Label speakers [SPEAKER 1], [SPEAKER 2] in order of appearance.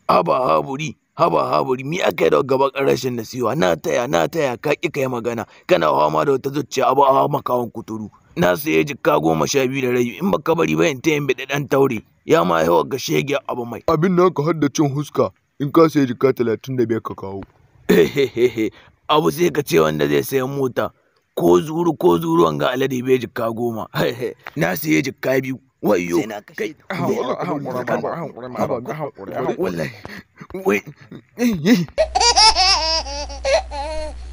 [SPEAKER 1] haba haburi haba haburi mi aka yi da gaba rashin nasiwa na taya na taya ka ki kai magana kana fama da wata zuciya abu a makawan kuturu na saye jikka goma sha biyu da rabi in baka bari ba in ta yin biɗi ɗan taure ya ma yawa ga shege abu mai
[SPEAKER 2] abin nan ka hadda cin huska in ka sayi jika talatin da biyar ka kawo
[SPEAKER 1] abu sai ka ce wanda zai sayan mota ko zuru ko zuru wanga alade bai jikka goma na saye jikka biyu wayo kai wallahi wai